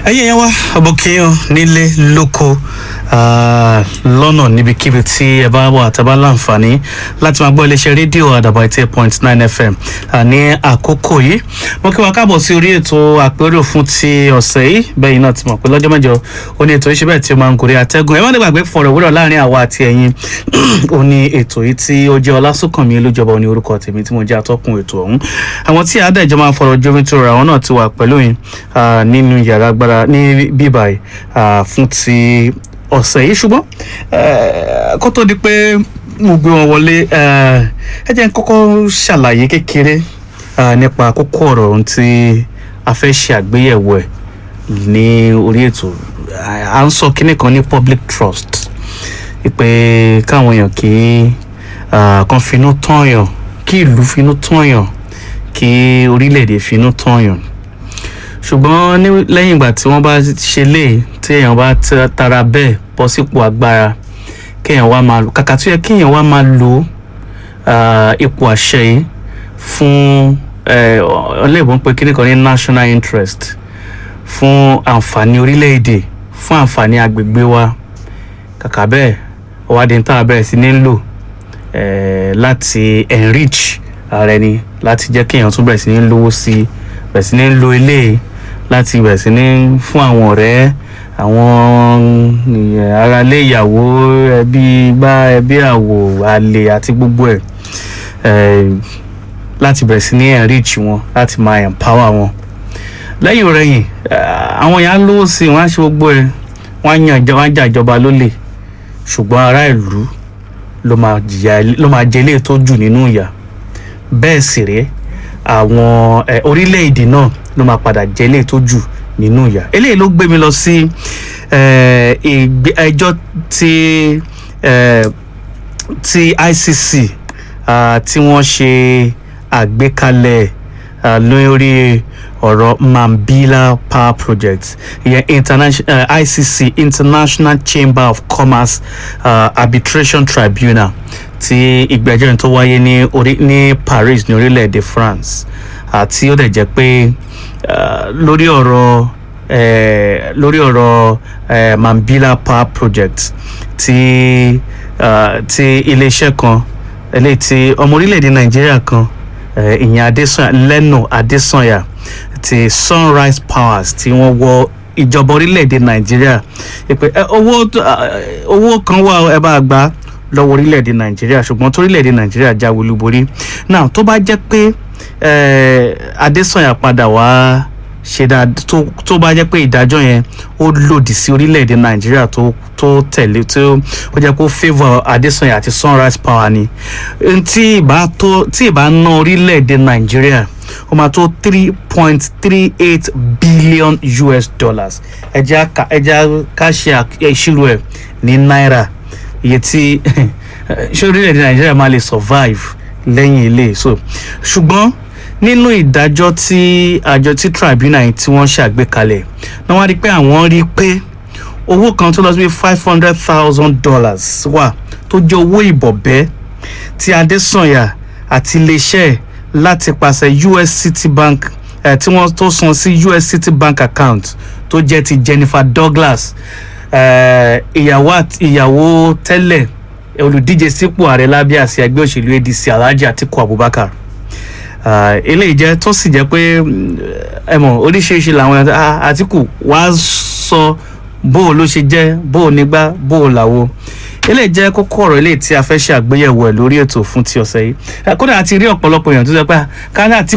ẹ̀yin yẹn wá ọbọkẹyàn nílé lóko lọ́nà níbikíbi tí ẹ bá wà tẹ́ bá láǹfààní láti máa gbọ́ iléeṣẹ́ rédíò àdàbà eighty eight point nine fm ní àkókò yìí mo kí wa káàbọ̀ sí orí ètò àpérò fún ti ọ̀sẹ̀ yìí bẹ́ẹ̀ náà ti mọ̀ pé lọ́jọ́ mẹ́jọ ó ní ètò ìṣẹ́bẹ̀ tí ó máa ń gorí atẹ́gùn ẹ má dé gbàgbé fọ̀rọ̀ wúrọ̀ láàrin àwa àti ẹ̀yin ó ní ètò yìí tí ó jẹ́ ọlásùnkànmí olújọba ó ní orúkọ tèmi tí mo jẹ́ atọ́kùn ètò ọ̀hún àwọn tí àádẹ́jọ́ máa ń fọ̀rọ̀ jómi tó ra àwọn náà ti wà pẹ̀lú yín nínú yàrá agbára ní bíbáyìí fún ti ọ̀sẹ̀ yìí ṣùgbọ́n kó tó di pé mo gbé wọn wọlé ẹ jẹ́ n kọ́kọ́ ṣàlàyé kékeré nípa kókó ọ̀rọ̀ ohun tí a fẹ́ ṣe àgbéyẹ̀wò ẹ̀ ní orí ètò à ń sọ kinní kan ní public trust pé káwọn èèyàn kì í kan finú tọ̀yàn kí ìlú finú tọ̀yàn kí orílẹ̀-èdè finú tọ̀yàn ṣùgbọ́n lẹ́yìn ìgbà tí wọ́n bá ṣe lé tí èèyàn bá tara bẹ́ẹ̀ bọ́ sípò agbára kéèyàn wá máa lò kàkà tó yẹ kéèyàn wá máa lò ipò àṣẹ yìí fún ọlẹ́ìbọn ń pe kíní kan ní national interest fún àǹfààní orílẹ̀-èdè fún àǹfààní agbègbè wa kàkà bẹ́ẹ̀ ọwádìí tá a bẹ̀rẹ̀ sí ní lò láti enrich ara ẹni láti jẹ́ kéèyàn tún bẹ̀rẹ̀ sí ní lówó sí i bẹ̀rẹ̀ sí ní lo eléyìí láti bẹ̀rẹ̀ sí ní fún àwọn ọ̀rẹ́ àwọn aráalé ìyàwó ẹbí gbá ẹbí àwò àlè àti gbogbo ẹ̀ láti bẹ̀rẹ̀ sí ní enrich wọn láti máa empower wọn lẹ́yìn ọ̀rẹ́yìn àwọn èèyàn lówó sí i wọ́n á ṣe gbogbo ẹ̀ wọ́n á yan wọ́n á jà ìjọba lólè ṣùgbọ́n ará ìlú ló máa jẹ ilé tó jù nínú ìyà bẹ́ẹ̀ sì rèé àwọn orílẹ̀-èdè náà ló máa padà jẹ́ ilé tó jù nínú ìyà eléyìí ló gbé mi lọ sí ẹjọ́ tí tí ICC tí wọ́n ṣe àgbékalẹ̀ lórí ọ̀rọ̀ Mambila Power Project ìyẹn international uh, ICC International Chamber of Commerce uh, Arbitration Tribunal tí ìgbẹ́jọ́ yẹn tó wáyé ní orí ní Paris ní orílẹ̀-èdè France àti ó dẹ̀ jẹ́ pé lórí ọ̀rọ̀ lórí ọ̀rọ̀ Mambila Power Project tí tí iléeṣẹ́ kan eléyìí tí ọmọ orílẹ̀-èdè Nàìjíríà kan ìyẹn Adésanya Leno Adésanya ti Sunrise Powers tí wọ́n wọ ìjọba orílẹ̀-èdè Nàìjíríà pé owó owó kan wà ẹ bá gbà lọ́wọ́ orílẹ̀-èdè Nàìjíríà ṣùgbọ́n torílẹ̀-èdè Nàìjíríà jáwé olúborí náà tó bá jẹ́ pé Adésanya padà wá ṣe dáadáa tó bá jẹ́ pé ìdájọ́ yẹn ó lòdì sí orílẹ̀-èdè Nàìjíríà tó tó tẹ̀lé tó ó jẹ́ kó favour Adésanya àti Sunrise Power ni tí ìbá tó tí ìbá ná orílẹ̀-èdè Nàìjíríà ó máa tó three point three eight billion US dollars ẹja ẹja ká ṣe ìṣirò ẹ̀ ní náírà iye tí ṣé orílẹ̀-èdè Nàìjíríà máa lè survive lẹ́yìn ilé so ṣùgbọ́n nínú ìdájọ́ tí àjọ tí tribunal yìí tí wọ́n ṣàgbékalẹ̀ náà wọ́n rí pé àwọn rí pé owó kan tó lọ sí five hundred thousand dollars wà tó jẹ́ owó ìbọ̀bẹ́ tí Adésànyà àti iléeṣẹ́ láti pàṣẹ US Citibank eh, tí wọ́n tó san sí US Citibank account tó jẹ́ ti Jennifer Douglas ìyàwó ìyàwó tẹ́lẹ̀ olùdíje sípò ààrẹ lábẹ́ àsíá ẹgbẹ́ òṣèlú ADC Alhaji Atiku Abubakar eléyìí jẹ́ tó sì jẹ́ pé ẹ mọ̀ oríṣiríṣi làwọn Atiku wàá sọ bó o ló ṣe jẹ́ bó o nígbà bó o làwo eléyìí jẹ́ kókó ọ̀rọ̀ eléyìí tí a fẹ́ ṣe àgbéyẹ̀wò ẹ̀ lórí ètò fún ti ọ̀sẹ̀ yìí kódà àti rí ọ̀pọ̀lọpọ̀ èèyàn tó sọ pé káná àti